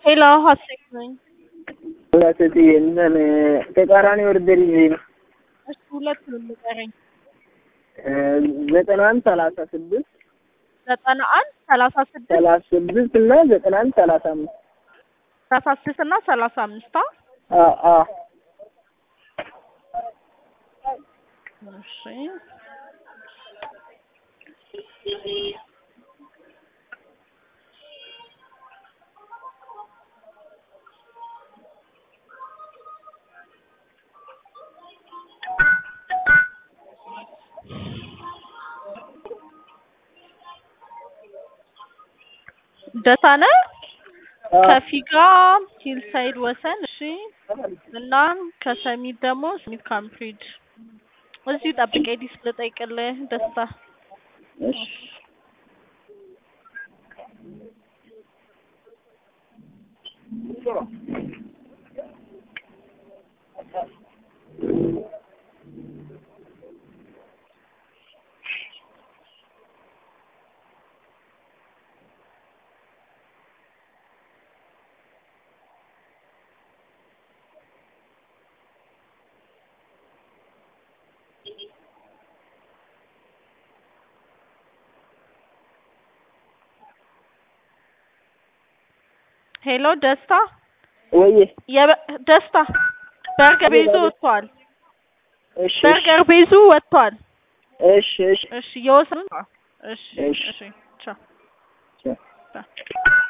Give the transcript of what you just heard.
ሄሎ ሀሴት ነኝ። ሁለት እንትን ተቃራኒ ወርደር ይዤ ነው እሺ ሁለት ነው የሚቀረኝ። ዘጠና አንድ ሰላሳ ስድስት ዘጠና አንድ ሰላሳ ስድስት ሰላሳ ስድስት እና ዘጠና አንድ ሰላሳ አምስት ሰላሳ ስድስት እና ሰላሳ አምስት አ አ እሺ ደሳነ ከፊጋ ሂልሳይድ ወሰን እሺ እና ከሰሚት ደግሞ ስሚት ካምፕሪጅ እዚሁ ጠብቀኝ ዲስ ልጠይቅልህ ደስታ እሺ ሄሎ ደስታ ወይ የበ- ደስታ በርገር ቤዙ ወጥቷል እሺ በርገር ቤዙ ወጥቷል እሺ እሺ እሺ የወሰን እሺ እሺ። እሺ ቻው እሺ